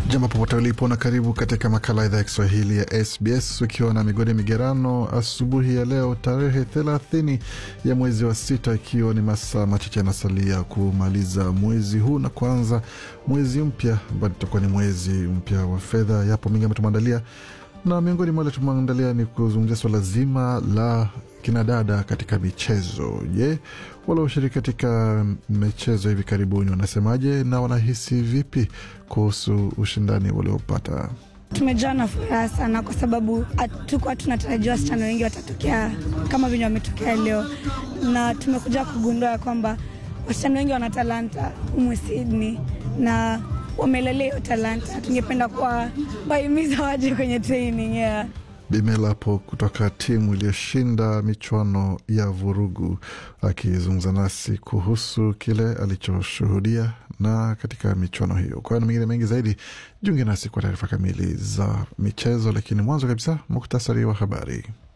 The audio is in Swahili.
Jambo popote ulipo na karibu katika makala idhaa ya Kiswahili ya SBS ukiwa na migodi migerano asubuhi ya leo tarehe thelathini ya mwezi wa sita, ikiwa ni masaa machache yanasalia kumaliza mwezi huu na kuanza mwezi mpya ambao itakuwa ni mwezi mpya wa fedha. Yapo mengi ambayo tumeandalia na miongoni mwa wale tumeandalia ni kuzungumzia swala zima la kinadada katika michezo. Je, walioshiriki katika michezo hivi karibuni wanasemaje na wanahisi vipi kuhusu ushindani waliopata? Tumejaa na furaha sana kwa sababu hatukuwa tunatarajia wasichana wengi watatokea kama venye wametokea leo, na tumekuja kugundua ya kwamba wasichana wengi wana talanta humu Sydney na wamelelea hiyo talanta. Tungependa kuwa wahimiza waje kwenye training yeah. Bimelapo kutoka timu iliyoshinda michuano ya vurugu akizungumza nasi kuhusu kile alichoshuhudia na katika michuano hiyo. Kwa hiyo na mengine mengi zaidi, jiunge nasi kwa taarifa kamili za michezo, lakini mwanzo kabisa muktasari wa habari.